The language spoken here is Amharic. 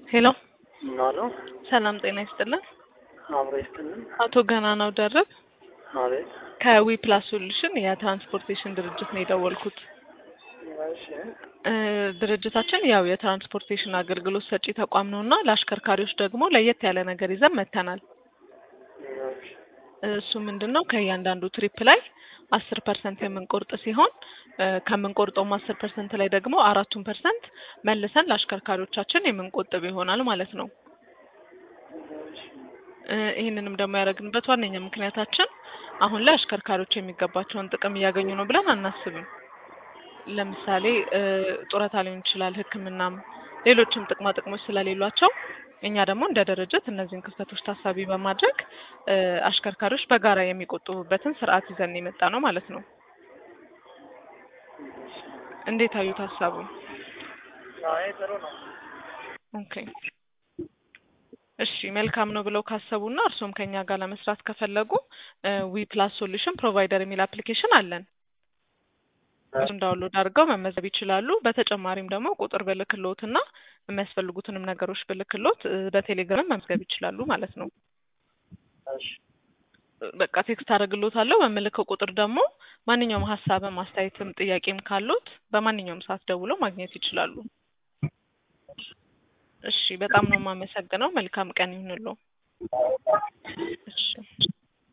ሄሎ አሎ ሰላም ጤና ይስጥልን። አብሮ ይስጥልን። አቶ ገናናው ደርብ አቤት። ከዊ ፕላስ ሶሉሽን የትራንስፖርቴሽን ድርጅት ነው የደወልኩት። እሺ እ ድርጅታችን ያው የትራንስፖርቴሽን አገልግሎት ሰጪ ተቋም ነው እና ለአሽከርካሪዎች ደግሞ ለየት ያለ ነገር ይዘን መጥተናል። እሺ እሱ ምንድን ነው ከእያንዳንዱ ትሪፕ ላይ አስር ፐርሰንት የምንቆርጥ ሲሆን እ ከምንቆርጠውም አስር ፐርሰንት ላይ ደግሞ አራቱን ፐርሰንት መልሰን ለአሽከርካሪዎቻችን የምንቆጥብ ይሆናል ማለት ነው። እሺ እ ይህንንም ደግሞ ያደረግንበት ዋነኛ ምክንያታችን አሁን ላይ አሽከርካሪዎች የሚገባቸውን ጥቅም እያገኙ ነው ብለን አናስብም። ለምሳሌ እ ጡረታ ሊሆን ይችላል፣ ሕክምናም ሌሎችም ጥቅማ ጥቅሞች ስለሌሏቸው እኛ ደግሞ እንደ ድርጅት እነዚህን ክፍተቶች ታሳቢ በማድረግ እ አሽከርካሪዎች በጋራ የሚቆጥቡበትን ስርዓት ይዘን የመጣ ነው ማለት ነው። እንዴት አዩት ሀሳቡን? አይ ጥሩ ነው። ኦኬ እሺ መልካም ነው ብለው ካሰቡና እርስዎም ከኛ ጋር ለመስራት ከፈለጉ ዊ ፕላስ ሶሉሽን ፕሮቫይደር የሚል አፕሊኬሽን አለን። እሱን ዳውንሎድ አድርገው መመዝገብ ይችላሉ። በተጨማሪም ደግሞ ቁጥር ብልክሎት እና የሚያስፈልጉትንም ነገሮች ብልክሎት እ በቴሌግራም መመዝገብ ይችላሉ ማለት ነው። እሺ በቃ ቴክስት አደርግሎታለሁ። በምልከው ቁጥር ደግሞ ማንኛውም ሀሳብም አስተያየትም ጥያቄም ካሉት በማንኛውም ሰዓት ደውለው ማግኘት ይችላሉ። እሺ በጣም ነው የማመሰግነው። መልካም ቀን ይሁንልዎ። እሺ